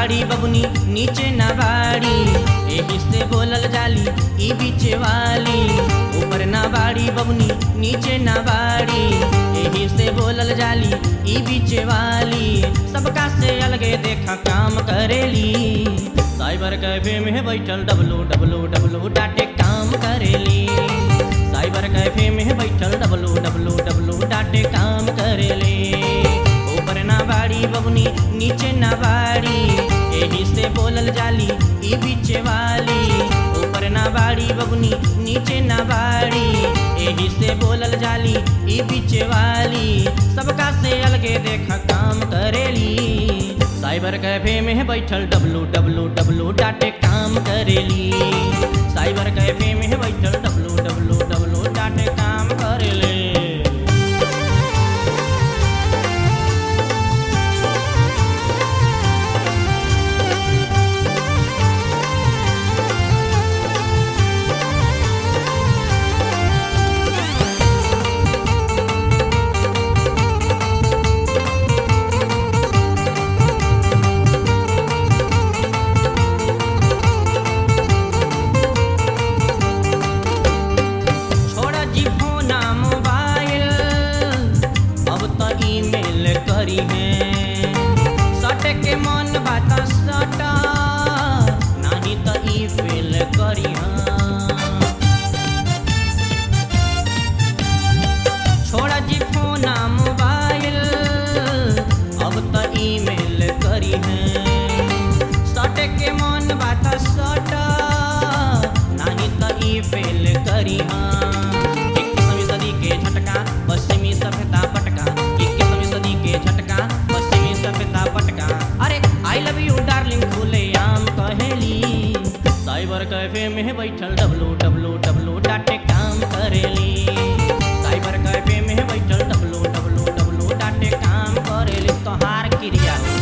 बाड़ी बबुनी नीचे ना बाड़ी एही से बोलल जाली ई बीच वाली ऊपर ना बाड़ी बबुनी नीचे ना बाड़ी एही से बोलल जाली ई बीच वाली सबका से अलगे देखा काम करेली साइबर कैफे में बैठल डब्लू डब्लू डब्लू डाटे काम करेली साइबर कैफे में बैठल डब्लू डब्लू डब्लू डाटे काम करेले ऊपर ना बाड़ी बबुनी नीचे ना बाड़ी एही से बोलल जाली ई बीच वाली ऊपर ना बाड़ी बबुनी नीचे ना बाड़ी एही से बोलल जाली ई बीच वाली सबका से अलगे देखा काम करेली साइबर कैफे में बैठल डब्लू डब्लू डब्लू डाटे काम करेली साइबर कैफे में बैठल डब्लू डब्लू डब्लू डाटे काम करेले छोड़ा जी फोना मोबाइल अब तो ईमेल करी है सट के मन बात सट नहीं तो ई फेल करी छोड़ा जी फोना मोबाइल अब तो ईमेल करी है सट के मन बात सट नहीं तो ई फेल करी इक्कीसवीं सदी के झटका पश्चिमी सभ्यता पटका इक्कीसवीं सदी के झटका पश्चिमी सभ्यता पटका अरे आई लव यू डार्लिंग खुले आम कहेली साइबर कैफे में बैठल डब्लू डब्लू डब्लू डाटे काम करेली साइबर कैफे में बैठल डब्लू डब्लू डब्लू डाटे काम करेली तोहार क्रिया हो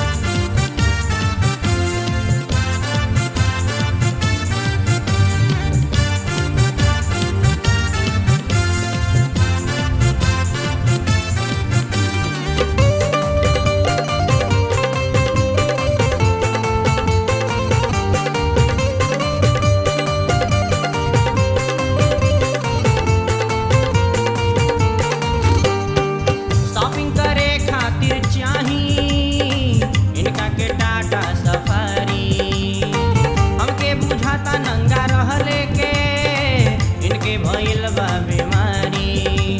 शॉपिंग करे खातिर चाही इनका के टाटा सफारी हमके बुझाता नंगा रहले के इनके भइल बा बीमारी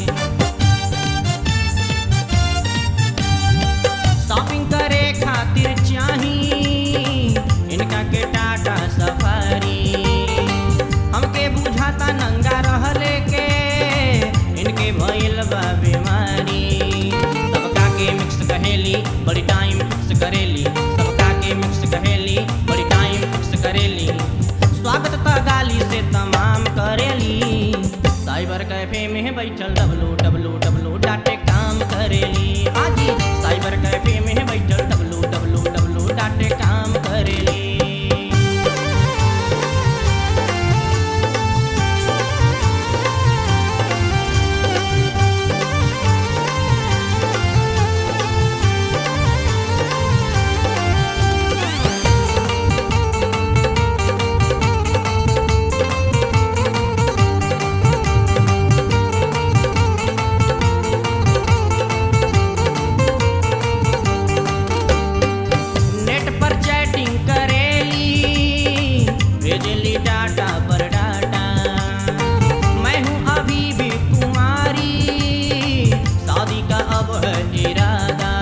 शॉपिंग करे खातिर चाही इनका के टाटा सफारी हमके बुझाता नंगा रहले के इनके भइल बा बीमारी सबका के मिक्स कहेली बड़ी टाइम फिक्स करेली सबका के मिक्स कहेली बड़ी टाइम फिक्स करेली स्वागत त गाली से तमाम करेली साइबर कैफे में बैठल डब्लू डब्लू डब्लू डाटे काम करेली हाजी साइबर कैफे में बैठल डब्लू डब्लू डब्लू डाटे काम करेली नेट पर चैटिंग करेली भेजली डाटा पर डाटा मैं हूँ अभी भी कुमारी शादी का अब है इरादा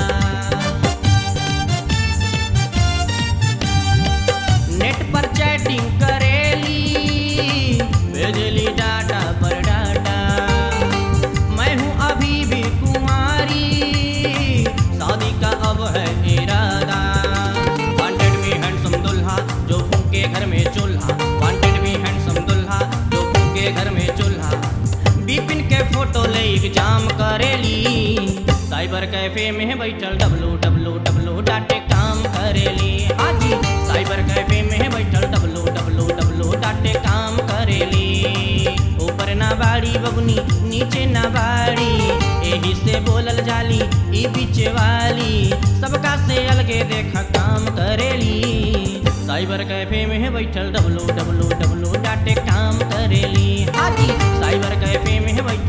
नेट पर चैटिंग करेली भेजली डाटा पर डाटा मैं हूँ अभी भी कुमारी शादी का अब है इरादा वांटेड भी हैंडसम दुल्हा जो फूके घर में चूल्हा वांटेड भी हैंडसम दुल्हा जो फूके घर में चूल्हा बिपिन के फोटो ले एग्जाम करेली साइबर कैफे में बैठल डब्लू डब्लू डब्लू डाटे काम करेली हाजी साइबर कैफे में बैठल डब्लू डब्लू डब्लू डाटे काम करेली ऊपर ना बाड़ी बबुनी नीचे ना बाड़ी एही से से बोलल जाली ई बीच वाली सबका से अलगे देख काम करेली साइबर कैफे में बैठल डब्लू डब्लू डब्लू डाटे काम करेली हाजी साइबर कैफे में बैठल